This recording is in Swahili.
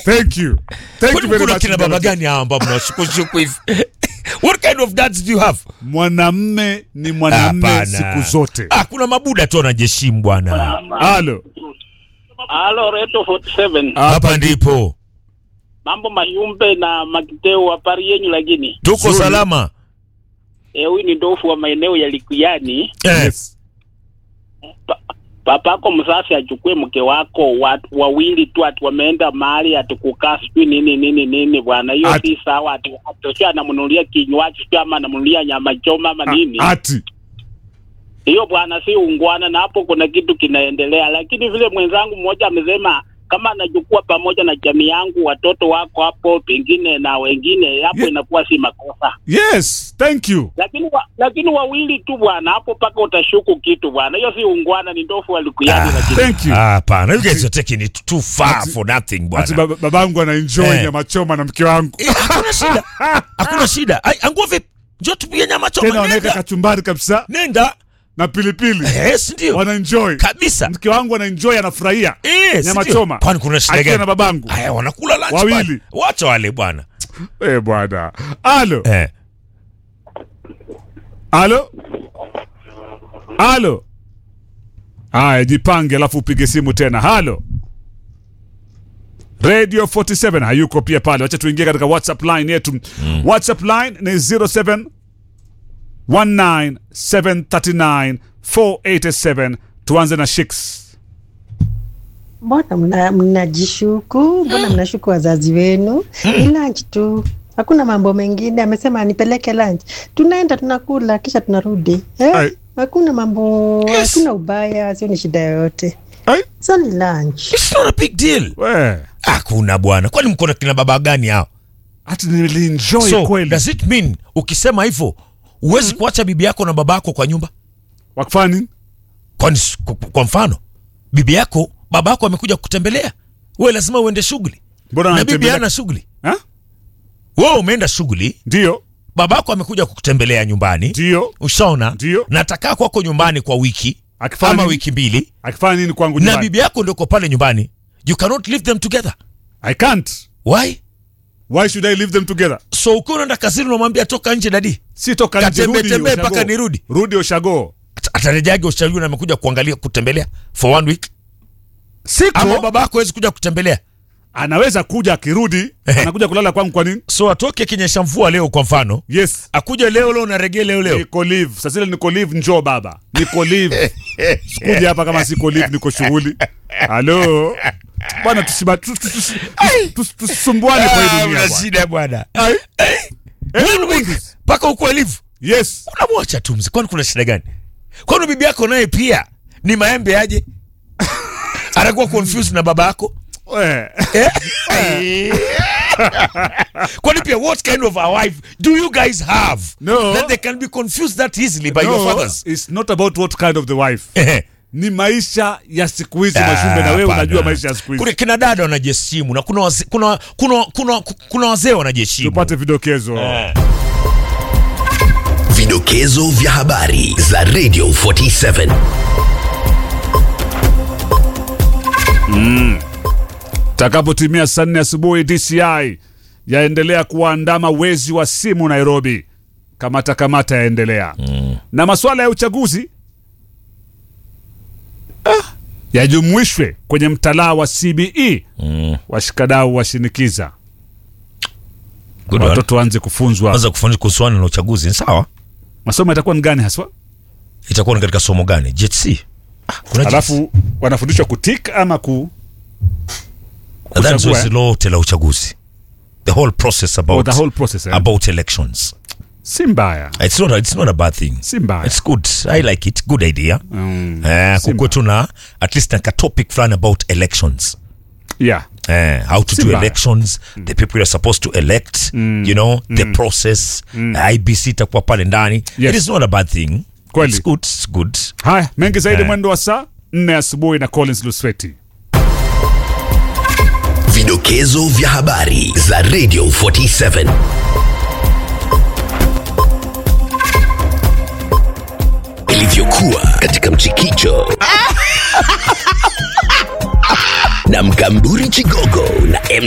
thank you thank Kwani you very kuna much kina baba Ndala. gani hawa ambao mnawashukushuku hivi what kind of dads do you have mwanamme ni mwanamme Hapana. siku zote ah, kuna mabuda tu anajiheshimu bwana halo Halo Reto 47. hapa ndipo Mambo Mayumbe na Makiteu habari yenyu lakini. tuko Nzuri. salama Eh, huyu ni ndofu wa maeneo ya Likuyani. eh. yes. Pa, papako mzazi achukue mke wako watu wawili tu ati wameenda mahali ati kukaa sijui nini nini nini bwana. Hiyo Ati- si sawa ati ati sio anamnunulia kinywaji sio ama anamnunulia nyama choma ama nini. A- ati Hiyo bwana si ungwana na hapo kuna kitu kinaendelea. Lakini vile mwenzangu mmoja amesema kama anachukua pamoja na jamii yangu watoto wako hapo pengine na wengine hapo Ye- inakuwa si makosa. yes thank you lakini wa, lakini wawili tu bwana, hapo paka utashuku kitu bwana. Hiyo si ungwana, ni ndofu walikuyani. Ah. Lakini thank you Ah, Hapana, you guys are taking it too far Ati- for nothing ati bwana. baba- babangu anaenjoy Eh. nyama choma na mke wangu Eh, Hakuna shida, hakuna shida. Ai, Angua vipi? Njoo tupige nyama tena choma. wanaweka Nenda, kachumbari kabisa nenda. na pilipili Yes, ndio wanaenjoy kabisa. mke wangu anaenjoy anafurahia Yes, nyama ndio. choma Kwani kuna shida akiwa na gani? babangu Haya, wanakula lunch Wawili. pale. Wacha wale bwana. eh bwana halo Eh. halo halo haya jipange alafu upige simu tena halo radio 47 hayuko pia pale wacha tuingie katika whatsapp line yetu mm. whatsapp line ni 07 19739 487 tuanze na shiks Mbona mna- mnajishuku? Mbona mnashuku wazazi wenu? Ni lunch tu, hakuna mambo mengine. Amesema nipeleke lunch, tunaenda tunakula, kisha tunarudi Ai. eh? Hakuna mambo, Yes. hakuna ubaya, sio ni shida yoyote, Ai, so ni lunch. It's not a big deal. we Hakuna bwana. Kwani mko na kina baba gani hao? hata nilienjoy So, kweli does it mean ukisema hivyo huwezi kuacha bibi yako na baba yako kwa nyumba? wakufanya nini Kwani s- kwa- kwa mfano bibi yako baba yako amekuja kutembelea, wewe lazima uende shughuli mbona na bibi anatembelea- hana shughuli. Ha? Wewe umeenda shughuli, ndio baba yako amekuja kukutembelea nyumbani, ndio ushaona, Ndio. na atakaa kwako nyumbani kwa wiki akifanya ama nini? wiki mbili, akifanya nini kwangu na nyumbani bibi yako ndio uko pale nyumbani, you cannot leave them together. i can't Why? why should i leave them together So ukiwa unaenda kazini unamwambia toka nje dadi, si toka nje Katembe rudi tembe ushago. mpaka nirudi. rudi ushago Ata- atarejeaje ushauri na amekuja kuangalia kutembelea for one week? Ama siko baba yako hawezi kuja kutembelea, anaweza kuja akirudi Ehe. anakuja kulala kwangu kwa nini so atoke kinyesha mvua leo kwa mfano, yes akuja leo leo naregee leo leo niko live sasa ile niko live njoo baba niko live sikuja hapa kama siko live niko shughuli halo bwana tusiba- tu- tu- tu- tu- tu- tusisumbuane kwa hii Ah, dunia una bwana. shida bwana. Ai. One week mpaka uko live, yes unamwacha tu mzee, kwani kuna shida gani? Kwani bibi yako naye pia ni maembe aje? anakuwa confused na baba yako Eh. Eh? kwani pia what kind of a wife do you guys have No. that they can be confused that easily by your No, fathers it's not about what kind of the wife Eh. ni maisha ya siku hizi Ah, mashumbe na wewe hapana. unajua maisha ya siku kuna hizi kina dada wanajiheshimu na kuna waze, kuna kuna kuna kuna wazee wanajiheshimu tupate vidokezo Eh. Vidokezo vya habari za Radio 47. takapotimia saa nne asubuhi DCI yaendelea kuwaandama wezi wa simu Nairobi. Kamata kamata yaendelea na masuala ya uchaguzi ah, yajumuishwe kwenye mtalaa wa CBE. Washikadau washinikiza Good one. watoto waanze kufunzwa. anza kufanya kuhusiana na uchaguzi ni sawa Masomo yatakuwa ni gani haswa? itakuwa ni katika somo gani JTC Ah, kuna JTC. Alafu wanafundishwa kutik ama ku Nadhani kuchagua, zoezi eh? lote la uchaguzi the whole process oh, about the whole process eh? about elections si mbaya it's not a, it's not a bad thing si mbaya it's good i like it good idea Mm, eh si kukuwe mbaya. tu na at least like a topic fulani about elections yeah eh, how to Si do mbaya. elections the people you're supposed to elect you know the process ibc itakuwa pale ndani Yes. it is not a bad thing Kweli. it's good it's good haya mengi zaidi Eh. mwendo wa saa nne asubuhi na Collins Lusweti Vidokezo vya habari za Radio 47. Ilivyokuwa katika mchikicho na mkamburi Chigogo na MC